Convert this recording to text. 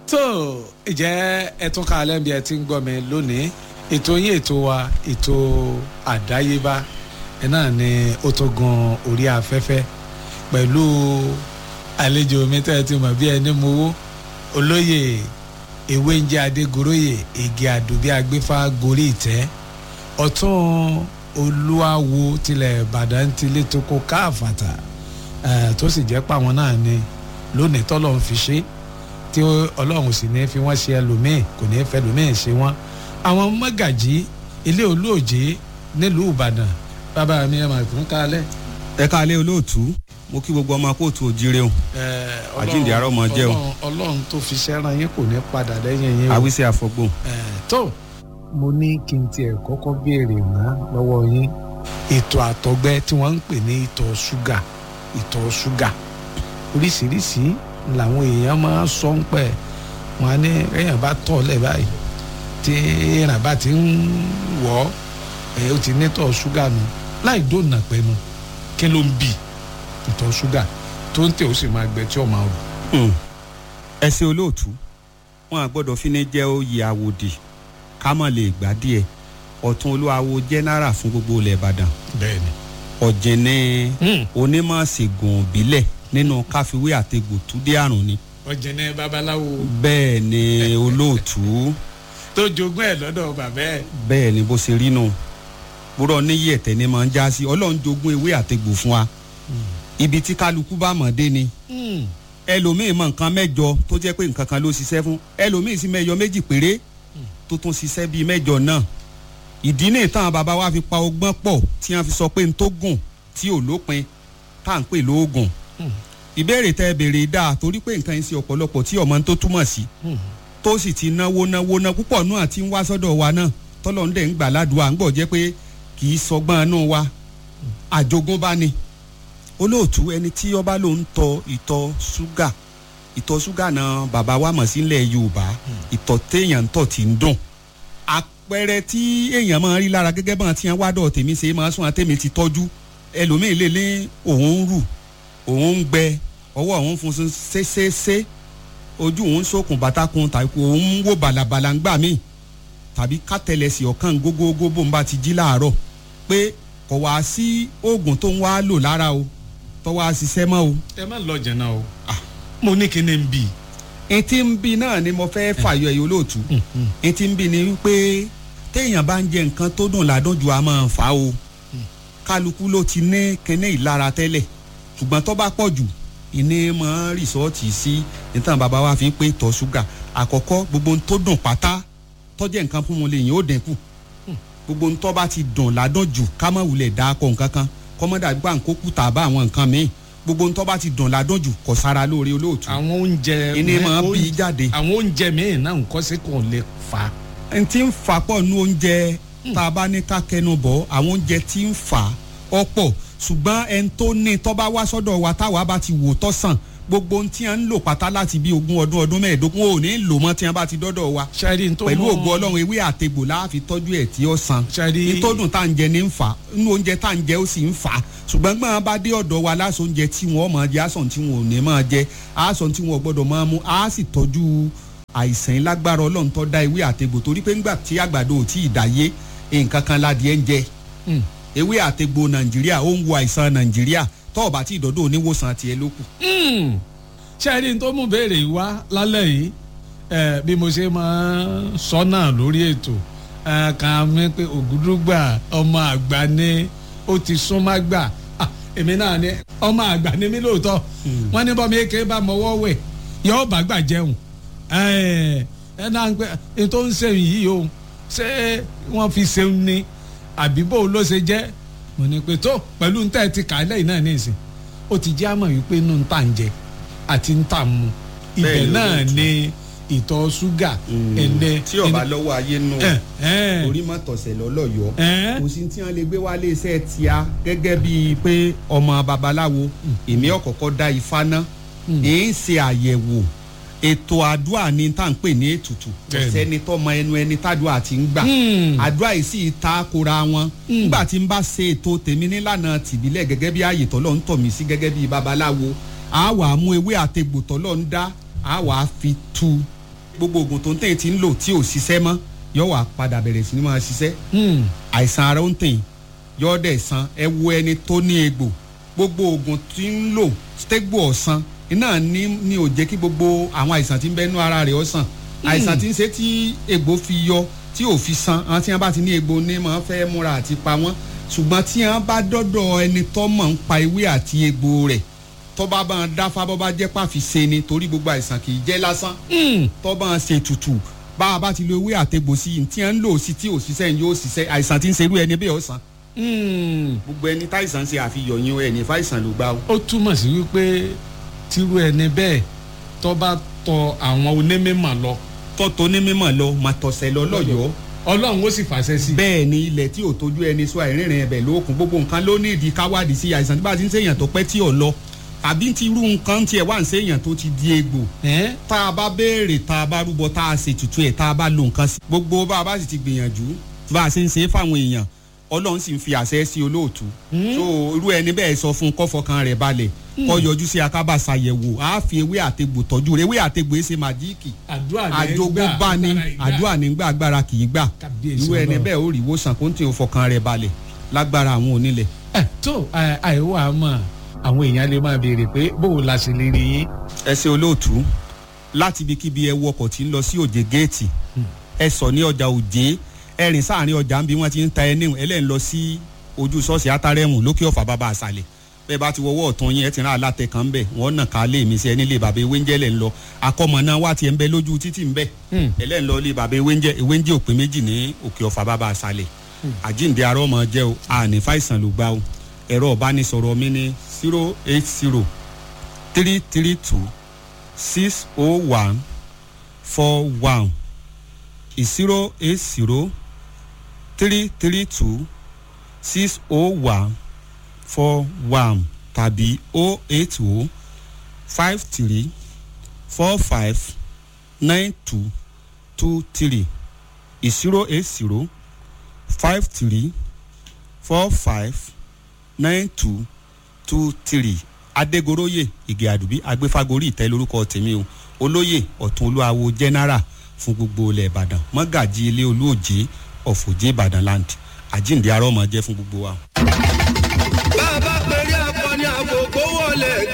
tó ìjẹ́ ẹtún ká alẹ́ bí ẹ ti ń gbọ́ mi lónìí ètò yín ètò wa ètò àdáyébá ẹ náà ni ó tó gun orí afẹ́fẹ́ pẹ̀lú àlejò mi tẹ́ ẹ ti mọ̀ bí ẹni mowó olóyè ewé ń jẹ́ adégoróyè igi àdùbí agbéfá gorí ìtẹ́ ọ̀tún olúwawo tilẹ̀ ìbàdàn tilé tó kó káàfàtà tó sì jẹ́ pàwọn náà ni lónìí tọ́lọ́run fi ṣe tí ọlọ́run sì ní fi wọ́n ṣe ẹlòmíì kò ní fẹ́ ẹlòmíì ṣe wọ́n àwọn mọ́gàjí ilé olóòjé nílùú ìbàdàn bàbá mi ẹ̀ máa tún kálẹ̀. ẹ káalẹ́ olóòtú mo kí gbogbo ọmọ kóòtù òjire o àjíǹde àárọ̀ ọmọ jẹ́ o ọlọ́run tó fi ṣẹ́ran yín kò ní padà lẹ́yìn yín o. àwísí àfọgbò. tó mo ní kí n tiẹ̀ kọ́kọ́ béèrè ná lọ́wọ́ yín ètò àtọ̀gbẹ tí wọ́n ń pè ní ìtọ̀ ṣúgà ìtọ̀ ṣúgà oríṣiríṣi làwọn èèyàn máa ń sọ ń pẹ́ wọn á ní èèyàn bá tọ̀ lẹ̀ báyìí tí èèyàn bá ti ń wọ̀ ẹ́ ó ti nítọ̀ ṣúgà nù láì dóònà pẹ́nu kí ló ń bì ìtọ̀ ṣúgà tó ń tẹ̀ ó sì máa gbẹ tí ó máa rù. ẹ ṣe olóòtú wọn à gbọ́dọ̀ fi ní jẹ́ oyè àwòdì ká mọ̀ lè gbà díẹ̀ ọ̀tún olúwawo jẹ́nẹ́rà fún gbogbo ilẹ̀ ìbàdàn bẹ́ẹ̀ni. ọ̀jẹ̀ni onímọ̀ ṣègùn òbílẹ̀ nínú káfíwé àtegbò túdé àrùn ni. ọ̀jẹ̀ni babaláwo bẹ́ẹ̀ ni olóòtú tó jogún ẹ̀ lọ́dọ̀ bàbá ẹ̀. bẹ́ẹ̀ ni bó ṣe rí nù búrọ̀ níyì ẹ̀tẹ̀ ni máa ń já sí ọlọ́run jogún ewé àtegbò fún wa ibi tí kálukú bá mọ̀ dé ni ẹlòmíì mọ nǹkan mẹ́jọ tó jẹ́ pé nǹkan kan ló ṣiṣẹ́ fún ẹlòmíì sì mẹ́jọ méjì péré tó tún ṣiṣẹ́ bíi mẹ́jọ náà ìdí ní ìtàn bàbá wa fi pa ọgbọ́n pọ̀ tí wọ́n fi sọ pé n tó gùn tí ò lópin tá à ń pè lóògùn ìbéèrè tẹ béèrè dáa torí pé nǹkan yẹn ṣe ọ̀pọ̀lọpọ̀ tí ọmọ tó túmọ̀ sí tó sì ti náwó náwó ná púpọ̀ náà tí ń wá sọ́dọ̀ wa náà tọ́lọ́run dẹ̀ ń gbà ládùúgbò à ń gbọ́ jẹ́ pé kì í sọgbọ́n inú wa àjogúnbá ni olóòtú ẹni tí ọba ló ń tọ ìtọ̀ ṣúgà ìtọ̀ ṣúgà náà bàbá wa mọ̀ sílẹ̀ yorùbá ìtọ̀ téèyàn ń tọ̀ tí ń dùn àpẹẹrẹ tí èèyàn máa rí lára gẹ́gẹ́ bọ́n ti ń wádọ̀ tèmi ṣe máa sún àtẹ̀mí ti tọ́jú ẹlòmíì lè ní òun ń rù òun ń gbẹ ọwọ́ òun fún un ṣéṣeṣe ojú òun sókun bàtàkùn tàbí òun ń wò bàlàbàlà ń gbà míì tàbí kátẹlẹsì ọ̀kan gógógó bó ń bá ti jí láàárọ̀ pé kò wá sí oògùn tó ń wá lò lára o tó wá ṣiṣẹ́ mọ́ o. ẹ má lọ jẹ̀nà o mo ní kí ni n bì. etí ń bi náà ni mo fẹ́ fàyọ ẹ̀yọ́ lóòtú etí ń bi ni wípé téèyàn bá ń jẹ nǹkan tó dùn ládùn ju a máa fà á o kálukú ló ti ní kíní ìlara tẹ́lẹ̀ ṣùgbọ́n tó bá pọ̀ jù ìní mọ́ rìsọ́ọ̀tì sí nítorí bàbá wa fi ń pé tọ́ ṣúgà àkọ́kọ́ gbogbo ohun tó dùn pátá tọ́jẹ́ nǹkan fún wọn lè yín ó dínkù gbogbo ohun tó bá ti dùn ládùn jù ká má wulẹ̀ dá akọ nǹkan kan kọ́mọ́dà gbà ń kó kùtà bá àwọn nǹkan míì gbogbo ohun tó bá ti dùn ládùn jù kò sára lóore olóòtú. àwọn oúnjẹ ìní máa bí jáde. àwọn oúnjẹ míì náà ń kọ́ sí kò lè fà. n ti ń fà pọ̀ nu oúnjẹ tá a bá ní ká kẹnu bọ̀ àwọn oúnjẹ ti ń fà ọ̀pọ̀ ṣùgbọ́n ẹni tó ní tó bá wá sọ́dọ̀ wa táwa bá ti wò tọ́ sàn gbogbo ohun tí a ń lò pátá láti bí ogún ọdún ọdún mẹ́ẹ̀ẹ́dógún ò ní lò mọ́ tí a bá ti dọ́dọ̀ wa pẹ̀lú ògùn ọlọ́run ewé àtegbò láàfin tọ́jú ẹ̀ tí ó san nítòdùn tá à ń jẹ ní ń fà nínú oúnjẹ tá à ń jẹ ó sì ń fà ṣùgbọ́n gbọ́n bá dé ọ̀dọ̀ wa láṣọ oúnjẹ tí wọ́n máa jẹ aṣọ tí wọ́n ò ní máa jẹ aṣọ tí wọ́n gbọ́dọ̀ máa mú a sì tọ́jú àìsàn lágbára ọlọ́run tó dá ewé àtegbò torí pé ńgbà tí àgbàdo ò tí ì dáyé nǹkan kan ládìẹ ń jẹ ewé àtegbò nàìjíríà ó ń wo àìsàn nàìjíríà tọ́ọ̀ bá tí ìdọ́dọ̀ oníwòsàn tiẹ̀ ló kù ṣẹ́ẹ́rì tó mú béèrè wá lálẹ́ yìí bí mo ṣe máa ń sọ náà lórí ètò kan mi pé ògúdúgbà ọmọ àgbà ni ó ti sún má gbà èmi náà ni ọmọ àgbà ni mí lóòótọ́ wọ́n ní bọ́mi èké bá mọ́wọ́ wẹ̀ yóò bá gbà jẹun ẹ náà ń pẹ́ ètò ń ṣe yìí o ṣé wọ́n fi ṣeun ni àbí bó ló ṣe jẹ́ mo ní pé tó pẹ̀lú ń tẹ́ ti kà á lẹ́yìn náà ní ìsìn ó ti jẹ́ àmọ̀ wípé inú ń tà ń jẹ àti ń tà mu ibẹ̀ náà ni ìtọ̀ ṣúgà ẹ̀lẹ́. tí ọba lọ́wọ́ ayé nù orí má tọ̀sẹ̀ lọ́lọ́yọ̀ kò sí tí wọ́n lè gbé wálé iṣẹ́ tíá gẹ́gẹ́ bíi pé ọmọ babaláwo èmi ọ̀kọ̀ọ̀kọ̀ dá ifá ná èyí ń ṣe àyẹ̀wò ètò àdúrà ni tá à ń pè ní ètùtù ọ̀sẹ́ni tọ́mọ ẹnu ẹni tádùá ti ń gbà àdúrà yìí sì ta kora wọn nígbà tí n bá ṣe ètò tèmi nílànà tìbílẹ̀ gẹ́gẹ́ bí ààyè tọ́lọ́ ń tọ̀ mí sí gẹ́gẹ́ bí babaláwo a wà mú ewé àtegbò tọ́lọ́ ń dá a wà fi tu gbogbo oògùn tó ń tẹ̀yìn ti ń lò tí ò ṣiṣẹ́ mọ́ yóò wá padà bẹ̀rẹ̀ sí ni máa ṣiṣẹ́ Hmm. àìsàn ara ó ń tẹ̀yìn yóò dẹ̀ san ẹ wo ẹni tó ní egbò gbogbo oògùn tí ń lò stegbo ọ̀sán iná ní ní ò jẹ́ kí gbogbo àwọn àìsàn tí ń bẹ́nu ara rẹ̀ ó sàn àìsàn tí ń ṣe tí egbò fi yọ tí ò fi san àwọn tí wọ́n bá ti ní egbò ní máa fẹ́ múra àti pa wọ́n ṣùgbọ́n tí wọ́n bá dọ́dọ̀ ẹni tó mọ̀ ń pa ewé àti egbò rẹ̀ tó bá bá ń dáfá bó bá jẹ́ pàfi ṣe ni torí gbogbo àìsàn kì í jẹ́ lásán Hmm. tó bá ń ṣe tutù bá a bá ti lo ewé àtegbò sí i tí wọ́n ń lò sí tí ò ṣiṣẹ́ yóò ṣiṣẹ́ àìsàn tí ń ṣerú ẹni bẹ́ẹ̀ ó sàn Hmm. gbogbo ẹni táìsàn ṣe àfihàn yín ẹni fáìsàn ló gbá o. ó túmọ̀ sí wípé tírú ẹni bẹ́ẹ̀ tó bá tọ àwọn onímọ̀ lọ tọ́tọ́ ní mímọ̀ lọ mà tọ̀sẹ̀ lọ lọ́yọ̀ọ́ ọlọ́run ó sì fàṣẹ sí i. bẹ́ẹ̀ ni ilẹ̀ tí ò tójú ẹni sọ àìrìnrìn ẹ̀bẹ̀ lókun gbogbo nǹkan ló ní ìdí káwádìí sí àìsàn tí bá ti ń ṣèyàn tó pẹ́ tí ò lọ tàbí ti irú nǹkan tiẹ̀ wá ń ṣèyàn tó ti di egbò Ẹ́? tá a bá béèrè tá a bá rúbọ tá a ṣe tutù ẹ̀ tá a bá lo nǹkan sí. gbogbo bá a bá sì ti gbìyànjú bá a ṣe ń ṣe é fáwọn èèyàn ọlọ́run sì ń fi àṣẹ sí olóòtú. so irú ẹni bẹ́ẹ̀ sọ fún kọ́fọkàn rẹ̀ balẹ̀ kọ́ yọjú sí akábà ṣàyẹ̀wò á fi ewé àtegbò tọ́jú rẹ̀ ewé àtegbò ẹ̀ ṣe màjíìkì àdúrà ní àjogúnbá ni àdúrà nígbà agbára kì í gbà Kábíyèsí irú ẹni Ọlọ́run. bẹ́ẹ̀ ó rí ìwòsàn kó ń tì ó fọkàn rẹ̀ balẹ̀ lágbára àwọn onílẹ̀. ẹ tó ẹ, àìwọ àmọ́ àwọn èèyàn lè máa béèrè pé bóun la ṣe lè rí yín. ẹ ṣe olóòtú láti ibikíbi ẹ wọkọ̀ tí ń lọ sí òjè géètì ẹ sọ ní ọjà òjé ẹ rìn sáàrin ọjà ń bí wọ́n ti ń ta ẹni ẹlẹ́yìn lọ sí ojú ṣọ́ọ̀ṣì átárẹ́mù lókè ọ̀fà bàbá àṣàlẹ̀ bẹ́ẹ̀ bá ti wọwọ́ ọ̀tún yín ẹ ti rán alátẹ kan ń bẹ̀ wọ́n nà ká lé mi sí ẹni lè bàbá ewé ń jẹ́ lẹ̀ ń lọ akọ́mọ náà wá tiẹ̀ ń bẹ lójú títì ń bẹ̀ Hmm. ẹlẹ́yìn lọ lé bàbá ewé ń jẹ́ ewé ń jẹ́ òpin méjì ní òkè ọ̀fà bàbá àṣàlẹ̀ àjíǹde arọ́ ọmọ jẹ́ o àní fàìsàn ló gbá o ẹ̀rọ ìbánisọ̀rọ̀ mi ní zero eight zero three three two six oh one four one zero eight zero three three two six oh one four one tàbí oh eight oh five three four five nine two two three zero eight zero five three four five nine two two three adégoroyè ìgè àdùbí agbéfagórí ìtẹ́ lórúkọ tèmi o olóyè ọ̀tún olúwawo general fún gbogbo ilẹ̀ ìbàdàn mọ́gàjì ilé olóòjé ọ̀fọ̀jẹ́ ìbàdàn land àjíǹde arọ́mọ jẹ́ fún gbogbo wa. bàbá pẹ̀lú akọni àkókò wọlé